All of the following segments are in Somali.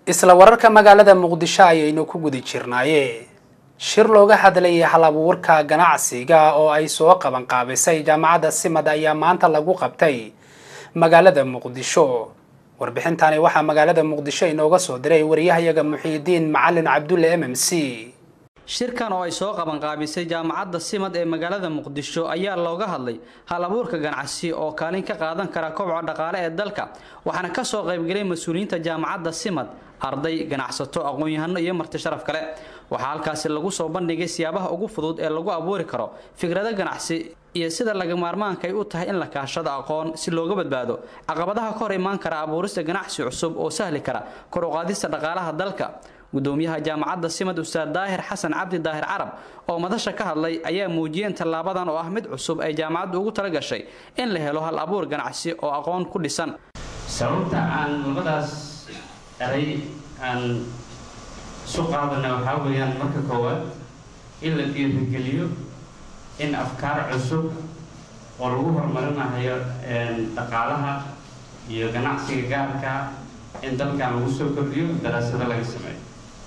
isla wararka magaalada muqdisho ayaynu ku guda jirnaaye shir looga hadlayay hal abuurka ganacsiga oo ay soo qaban qaabisay jaamacadda simad ayaa maanta lagu qabtay magaalada muqdisho warbixintani waxaa magaalada muqdisho inooga soo diray wariyahayaga muxiidiin macalin cabdulle m m c shirkan oo ay soo qabanqaabisay jaamacadda simad ee magaalada muqdisho ayaa looga hadlay hal abuurka ganacsi oo kaalin ka qaadan kara kobca dhaqaale ee dalka waxaana ka soo qaybgelay mas-uuliyiinta jaamacadda simad arday ganacsato aqoon-yahano iyo marti sharaf kale waxaa halkaasi lagu soo bandhigay siyaabaha ugu fudud ee lagu abuuri karo fikrado ganacsi iyo sida laga maarmaanka ay u tahay in la kaashado aqoon si looga badbaado caqabadaha ka hor imaan kara abuurista ganacsi cusub oo sahli kara kor u qaadista dhaqaalaha dalka gudoomiyaha jaamacadda simad ustaad daahir xasan cabdi daahir carab oo madasha ka hadlay ayaa muujiyeen tallaabadan oo ah mid cusub ay jaamacaddu ugu tala gashay in la helo hal abuur ganacsi oo aqoon ku dhisan sababta aan labadaas eray aan isu qaadana waxaa weeyaan marka koowaad in la dhiirigeliyo in afkaar cusub oo lagu horumarinayo dhaqaalaha iyo ganacsiga gaarka in dalkan lagu soo kordhiyo daraasado laga sameeyo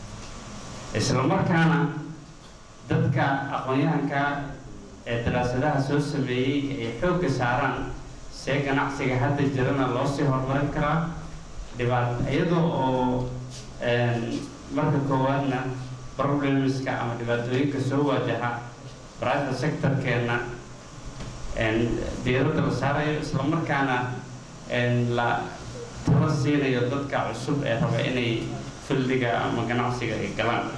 isla markaana dadka aqoon-yahanka ee daraasadaha soo sameeyey ay xoogga saaraan see ganacsiga hadda jirana loo sii horumarin karaa dhibaat iyadoo oo marka koowaadna problemska ama dhibaatooyinka soo waajaha private sectorkeena diiradda la saarayo isla markaana la tala siinayo dadka cusub ee raba inay fildiga ama ganacsiga ay galaan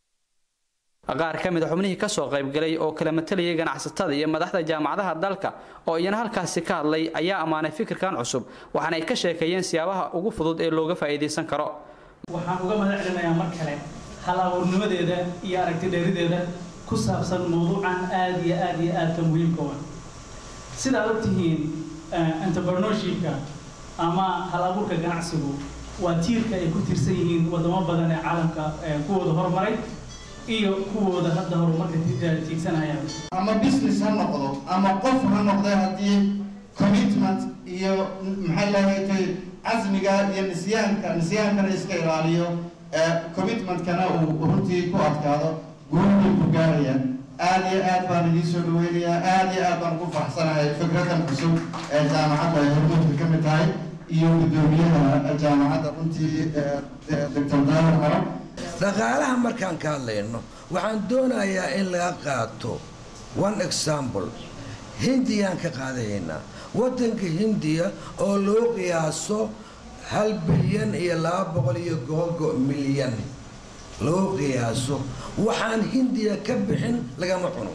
qaar ka mid a xubnihii ka soo qaybgalay oo kala matalayay ganacsatada iyo madaxda jaamacadaha dalka oo iyana halkaasi ka hadlay ayaa ammaanay fikirkan cusub waxaana ay ka sheekeeyeen siyaabaha ugu fudud ee looga faa'iidaysan karo waxaan uga mahad celinayaa mar kale hal abuurnimadeeda iyo aragti dheerideeda ku saabsan mawduucan aada iyo aada iyo aadka muhiimka wa sidaad ogtihiin entrepreneurshipka ama hal abuurka ganacsigu waa tiirka ay ku tiirsan yihiin wadamo badan ee caalamka kuwooda horumaray iyo kuwooda hadda horumarka tiigsanaya ama business ha noqdo ama qof ha noqda haddii commitment iyo maxay lahayd casmiga iyo nisyaanka nisyaankana iska ilaaliyo commitmentkana uu runtii ku adkaado guulbay ku gaarayaan aada iyo aad baan idiin soo dhaweynayaa aada iyo aad baan ugu faraxsanahay fikradan cusub ee jaamacadda ay hormuudka ka mid tahay iyo guddoomiyaha jaamacadda runtii doctor daahir carab dhaqaalaha markaan ka hadlayno waxaan doonayaa in laga qaato one example hindiyaan ka qaadahaynaa waddanka hindiya oo loo qiyaaso hal bilyan iyo laba boqol iyo googo milyan loo qiyaaso waxaan hindiya ka bixin lagama cuno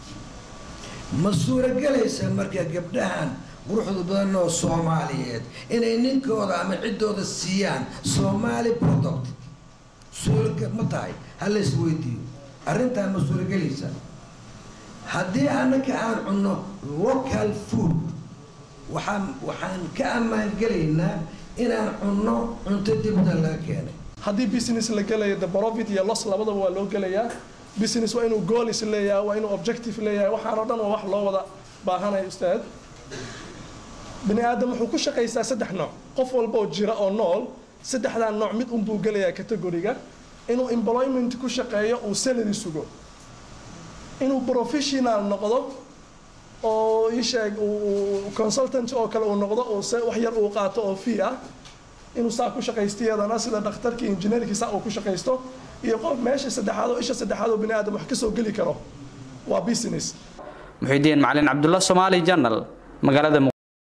ma suuragelaysa marka gabdhahan quruxda badan oo soomaaliyeed inay ninkooda ama ciddooda siiyaan somaali product suuraga ma tahay hala is weydiiyo arrintaan ma suuragelaysa haddii annaka aan cunno local food waxaan waxaan ka ammaangelaynaa inaan cunno cunto dibda laga keenay haddii business la gelayo the profit iyo loss labadaba waa loo gelayaa business waa inuu goals leeyahay waa inuu objective leeyahay waxaan oo dhan waa wax loo wada baahanaya ustaad bini aadam wuxuu ku shaqaystaa saddex nooc qof walba oo jira oo nool saddexdaa nooc mid unbuu gelayaa categoriga inuu employment ku shaqeeyo uu salary sugo inuu professional noqdo oo isheeg consultant oo kale uu noqdo oo se wax yar uu qaato oo fee ah inuu saa ku shaqaysto iyadana sida dhakhtarkii injineerkii saa uu ku shaqaysto iyo qof meesha saddexaad oo isha saddexaad oo bini aadam wax ka soo geli karo waa business muxiidiin macalin cabdulla soomaali janal magaalada